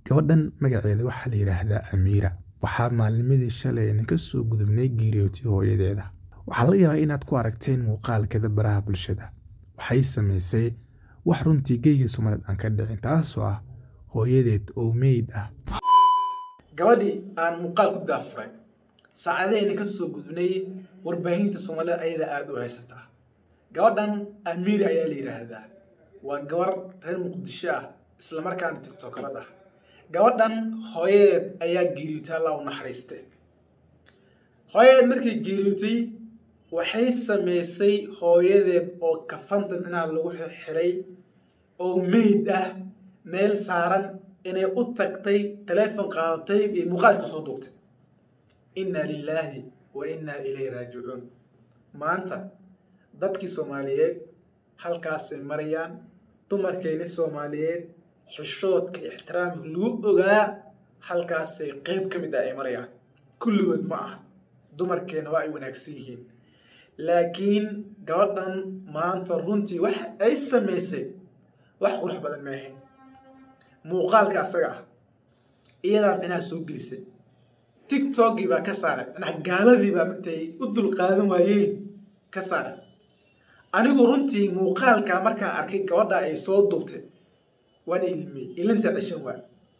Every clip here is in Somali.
gabadhan magaceeda waxaa la yidhaahdaa amiira waxaa maalnimadii shalay ayna ka soo gudubnay geeriyootay hooyadeeda waxaa laga yaabaa inaad ku aragteen muuqaalkeeda baraha bulshada waxay samaysay wax runtii geyga soomaaliyed aan ka dhicin taasoo ah hooyadeed oo meyd ah gabadhii aan muuqaal ku daafuray saacadahayna ka soo gudbnay warbaahinta soomaalida ayada aada u haysataa gabadhan amiiri ayaa la yidhaahdaa waa gabar reer muqdisho ah islamarkaana tiktokarad ah gabadhan hooyadeed ayaa geeriyootay allah u naxariiste hooyadeed markay geeriyootay waxay samaysay hooyadeed oo kafanta minaha lagu xiray oo meyd ah meel saaran inay u tagtay taleefon qaadatay iyo muuqaalka soo duubtay inna lilaahi wa inna ilayhi raajicuun maanta dadkii soomaaliyeed halkaasay marayaan dumarkayni soomaaliyeed xishoodka ixtiraamka lagu ogaa halkaasay qeyb ka mid ah ay marayaan kulligood ma ah dumarkeena waa ay wanaagsan yihiin laakiin gabadhan maanta runtii wax ay samaysay wax qurux badan ma ahayn muuqaalka asaga ah iyadaa micnaha soo gelisay tiktokgii baa ka saaray micnaha gaaladii baa intay u dulqaadan waayeen ka saaray anigu runtii muuqaalka markaan arkay gabadha ay soo duubtay waan ilmiyey ilinta dhashan waa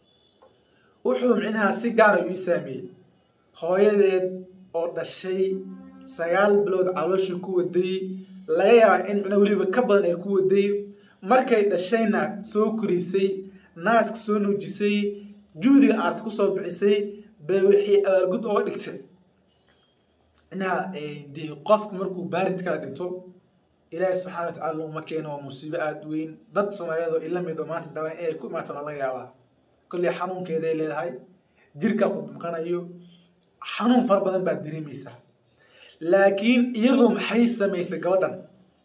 wuxuu micnaha si gaara ii saameeyey hooyadeed oo dhashay sagaal bilood caloosha ku waday laga yaaba in micnaha weliba ka badan ay ku waday markay dhashayna soo korisay naaska soo nuujisay juhdiga aarta kusoo bixisay bay wixii abaalgud oga dhigtay micnaha dee qofka markuu baaridkaa dhinto ilaahi subxana watacala laguma keeno waa musiibo aada weyn dad soomaaliyeed oo ila mido maanta daban inay ku imaatona laga yaabaa kolley xanuunkeeday leedahay jirka qudmaqanayo xanuun fara badan baad dareemaysaa laakiin iyadu maxay samaysay gabadhan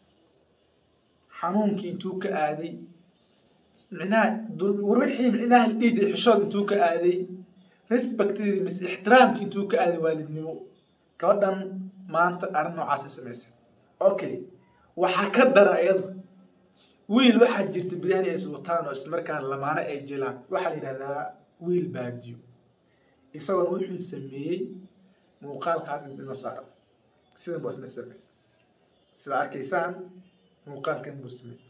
xanuunkii intuu ka aaday micnaha wixii micnaha la dhihi jiray xishood intuu ka aaday respectedii mise ixtiraamkii intuu ka aaday waalidnimo gabadhan maanta arrin noocaasay samaysay okay waxaa ka dara iyadu wiil waxaa jirta biryahani ay iswataan oo islamarkaana lamaano ay jilaan waxaa la yidhahdaa wiil baadiyo isagoona wuxuu sameeyey muuqaalka hadda midna saaran sidan buu isna sameey sida arkaysaan muuqaalkan buu sameey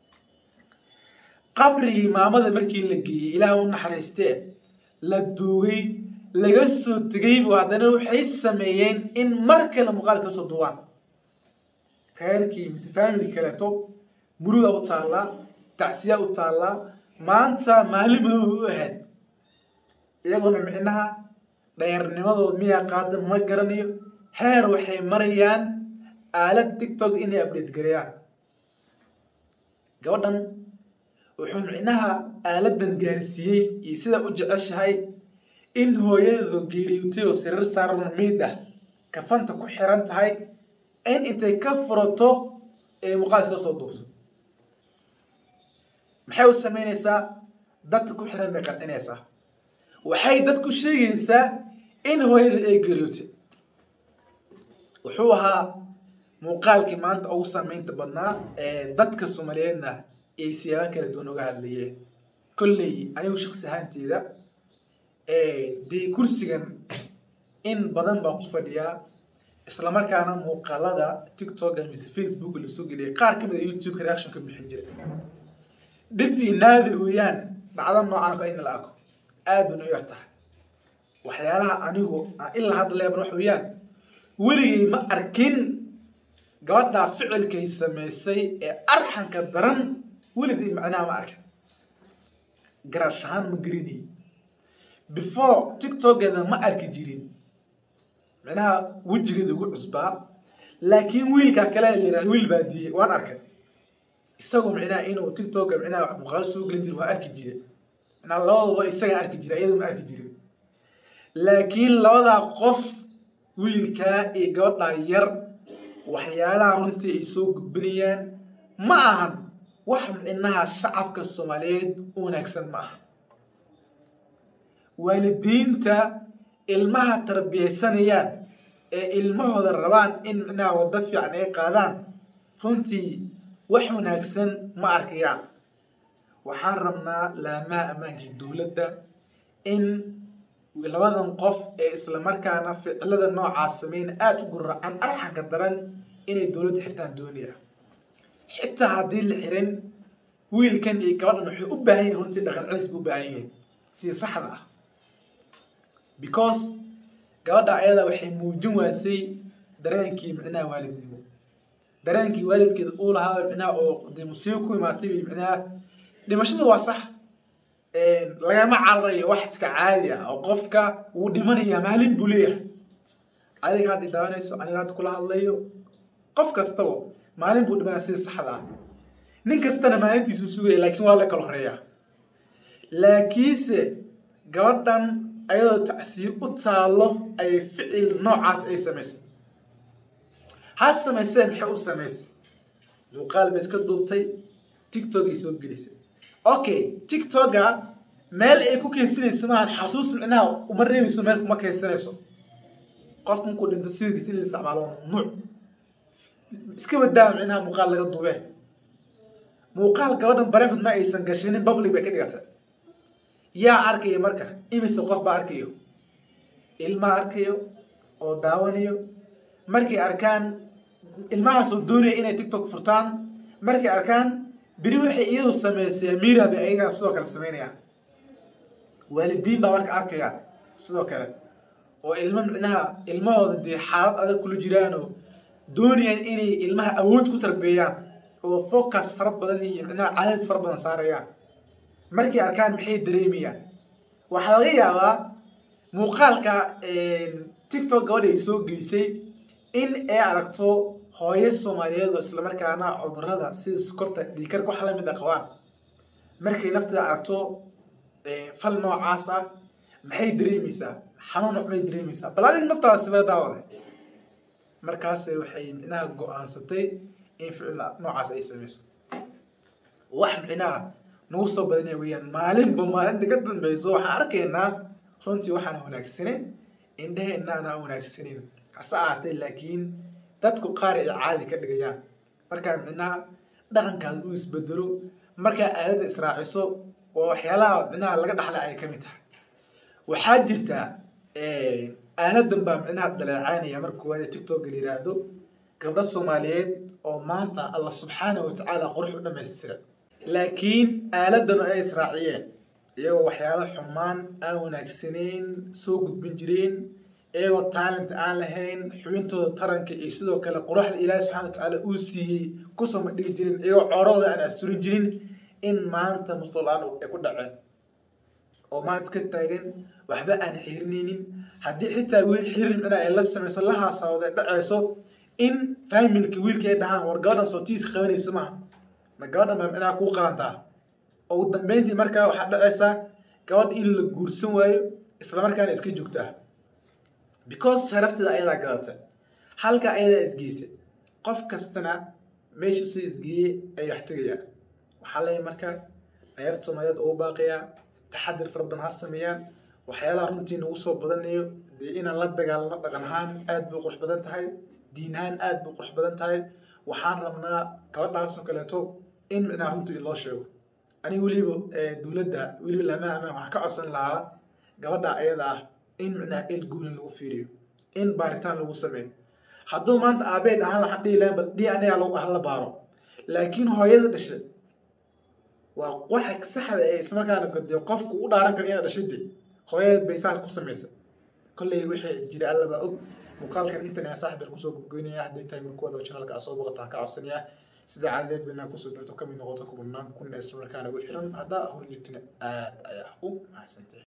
qabrigii maamada markii la geeyey ilaah u naxariistee la duugay laga soo tegay buu haddana waxay sameeyeen in mar kale muuqaalka kasoo duubaan reerkii mise family kaleeto muruga u taallaa tacsiya u taallaa maanta maalin madooba u ahayd iyagoona micnaha dhayarnimadood miyaa qaadan ma garanayo heer waxay marayaan aalad tictok inay update gareeyaan gabadhan wuxuu micnaha aaladan gaarsiiyey iyo sida u jeceshahay in hooyadeedu geeriyootay oo sariir saaran meyd ah kafanta ku xiran tahay in intay ka furato ee muuqaalka ka soo duubto maxay u samaynaysaa dadka ku xiran bay qancinaysaa waxay dadku sheegaysaa in hooyada ay geeriyootay wuxuu ahaa muuqaalkii maanta ugu saameynta badnaa ee dadka soomaaliyeedna ay siyaabo kala duwan uga hadlayeen kolley anigu shaksi ahaanteeda dee kursigan in badan baan ku fadhiyaa islamarkaana muuqaalada tiktoka mise facebook lasoo geliyay qaar ka mid a youtube-ka reaction ka bixin jiray dhifii naadir weeyaan dhacdo noocan ka in la arko aad ban u yar tahay waxyaalaha anigu ilaa hadda leeban wax weeyaan weligay ma arkin gabadhaa ficilkay samaysay ee arxanka daran weligay macnaha ma arkin garash ahaan ma gerinay before tiktokeeda ma arki jirin micnaha wejigeeda ugu cusbaa laakiin wiilkaa kale la yihahda wiil baadiyey waan arkay isagoo micnaha inuu tiktoka micnaha wax muuqaalo soo gelin jira waa arki jire micnaha labadooda isaga arki jira iyadoo ma arki jirin laakiin labadaa qof wiilkaa iyo gabadhaa yar waxyaalaha runtii ay soo gudbinayaan ma ahan wax micnaha shacabka soomaaliyeed u wanaagsan ma aha waalidiinta ilmaha tarbiyaysanayaan ee ilmahooda rabaan in micnaha waddo fiican ay qaadaan runtii wax wanaagsan ma arkayaan waxaan rabnaa laamaha ammaankii dowladda in labadan qof ee islamarkaana ficilada noocaas sameyna aada u guracan arxanka daran inay dowladda xirtaan doonaya xitaa haddii la xirin wiilkan iyo gabadhan waxay u baahan yihin runtii dhaqan celis bay u baahan yihiin sida saxda ah because gabadha ayada waxay muujin waasay dareenkii micnaha waalidnimo dareenkii waalidkeeda uu lahaa micnaha oo dee musiibo ku imaatay bay micnaha dhimashada waa sax lagama cararayo wax iska caadi ah oo qofka wuu dhimanaya maalin buu leeyahay adiga hadda daawanayso aniga hadda kula hadlayo qof kastaba maalin buu dhimanaya sida saxda ah nin kastana maalintiisu sugaya laakiin waa la kala horeeyaa laakiinse gabadhan ayadoo tacsiyo u taalo ayay ficil noocaas ay samaysay ha samaysee maxay u samaysay muuqaal bay iska duubtay tiktok ay soo gelisay okay tiktoka meel ay ku keensanayso maahan xasuus micnaha uma reebayso meel kuma keensanayso qof markuu dhinto sawirkiisa in la isticmaalo waa mamnuuc iska wadaa micnaha muuqaal laga duube muuqaal gabadhan barefod ma aysan gashinin public bay ka dhigatay yaa arkaya marka imise qof baa arkayo ilmaa arkayo oo daawanayo markay arkaan ilmahaasoo doonaya inay tiktok furtaan markay arkaan beri waxay iyadu samaysay mira bay ayagana sidoo kale samaynayaan waalidiin baa marka arkaya sidoo kale oo ilmo micnaha ilmahooda dee xaalad adag kula jiraanoo doonayaan inay ilmaha awood ku tarbeeyaan oo focus fara badan iyo micnaha cadaadis fara badan saarayaan markay arkaan maxay dareemayaan waxaa laga yaabaa muuqaalka tiktok gabadha ay soo geysay in ay aragto hooyo soomaaliyeed oo islamarkaana cudurada sida sokorta dhiikarka wax lamid a qabaan markay nafteeda aragto fal noocaas ah maxay dareemaysaa xanuun maxay dareemaysaa bal adiga naftaada sibira daawada markaas waxay micnaha go-aansatay in ficil noocaas ay samayso wax micnaha nagu soo badanaya weeyaan maalinba maalinta ka dambeyso waxaan arkaynaa runtii waxaana wanaagsanin indhaheennaana wanaagsanin hase ahaatee laakiin dadku qaar ay caadi ka dhigayaan markaa micnaha dhaqankaada uu isbedelo markaa aaladda israaciso oo waxyaalaha micnaha laga dhaxla ay ka mid tahay waxaa jirta aaladan baa micnaha dhaleecaynaya marka koowaad ee tiktok la yiraahdo gabdho soomaaliyeed oo maanta allah subxaanahu watacaala qurux u dhammaystira laakiin aaladan ay israaciyeen iyagoo waxyaalo xumaan aan wanaagsanayn soo gudbin jireen iyagoo talent aan lahayn xubintooda taranka iyo sidoo kale quruxda ilaahi subxana watacaala uu siiyey kusoo madhigi jirin iyagoo coorahooda aan asturin jirin in maanta mustolaan ay ku dhaceen oo maanta ka taagan waxba aan xirinaynin haddii xitaa wiil xirin micnaa ay la samayso la haasawda dhacayso in familka wiilka ay dhahaan war gabadhan sootiis qabanaysa maaha ma gabadhan baa micnaha kuu qalantaa oo ugu dambeyntii markaa waxaa dhacaysaa gabadha in la guursan waayo islamarkaana iska joogtaa because sharafteeda ayadaa gadata halka ayadaa isgeysay qof kastana meeshu sida isgeeyey ay wax tegayaan waxaa leeyahay marka ayarta soomaaliyeed ugu baaqayaa taxadir fara badan ha sameeyaan waxyaalaha runtii nagu soo badanayo dee inaan la dagaalano dhaqan ahaan aad bay qurux badan tahay diin ahaan aad bay qurux badan tahay waxaan rabnaa gabadhaasoo kaleeto in micnaha runtii loo sheego aniga weliba dowladda weliba lamaha amaan waxaan ka codsan lahaa gabadha ayada ah in micnaha el guulan lagu fiiriyo in baaritaan lagu sameeyo hadduu maanta aabeed ahaan waxaan dhihi lahayn bal d n a lagu hala baaro laakiin hooyada dhashay waa waxa saxda ee ismarkaana dee qofku u dhaaran karo inaad dhashade hooyadeed bay saas ku samaysay kolley wixii jira allabaa og muuqaalkan intan yaa saaxib baan kusoo gudgoynaya hadday tahay markuwada oo channelka aa soo boqotaan ka codsanaya sida caadadeed ba inaa kusoo birto kamid noqoto kubanaan kun ee islamarkaana ugu xiran haddaa horjeegtina aad ayaa u mahadsantahay